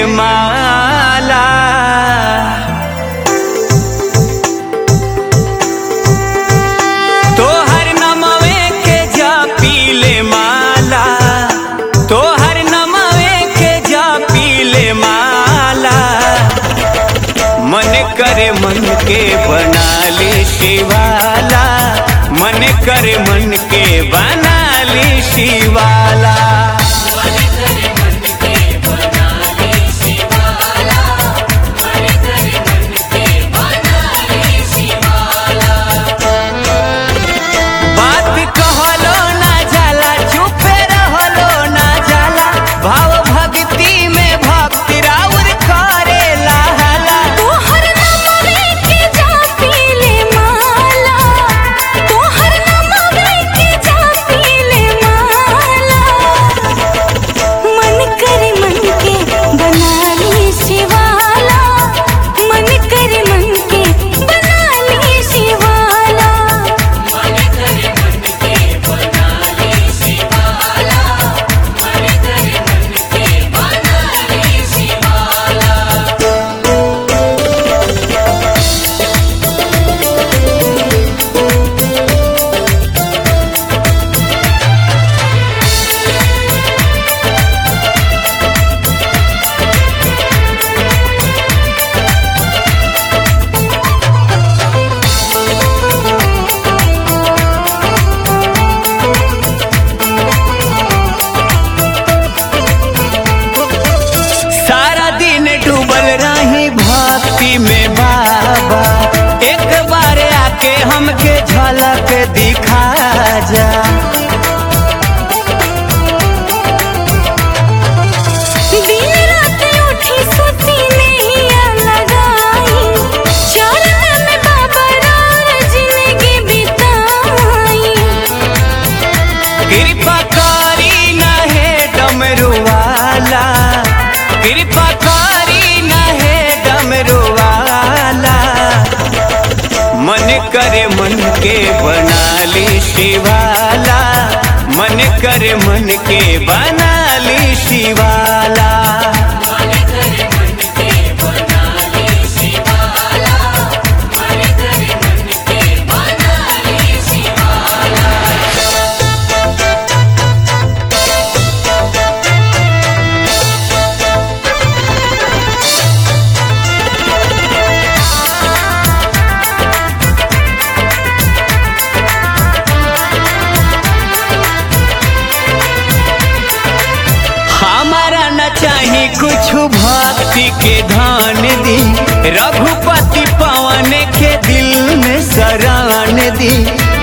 माला तोहर नमवे के जा पीले माला तोहर नमवे के जा पीले माला मन करे मन के बना ली शिवाला मन करे मन के बना ली शिवाला बात कहलो ना जाला चुपे रहलो ना जाला भाव भक्ति में भक्ति राउर करे लाला तोहर नमवे के जा पीले माला तोहर नमवे के जा पीले माला मन करे मन के बना ली शिवाला मन करे मन के बना ली शिवाला मन करे मन के बना ली शिवाला मन करे मन के बना ली शिवाला सारा दिन डूबल रही भक्ति में बाबा एक बार आके हमके झलक दिखा जा दिन रात उठी सोती नैया लगाई चरण में बाबा रार जिंदगी बिताई कृपा करी न हे डमरू वाला कृपा करी न हे डमरू वाला मन करे मन के बना ली शिवाला मन करे मन के बना ली शिवाला मन करे मन के बना ली शिवाला मन करे मन के बना ली शिवाला हमारा न चाही कुछ भक्ति के धान दी रघुपति पवन के दिल में शरण दी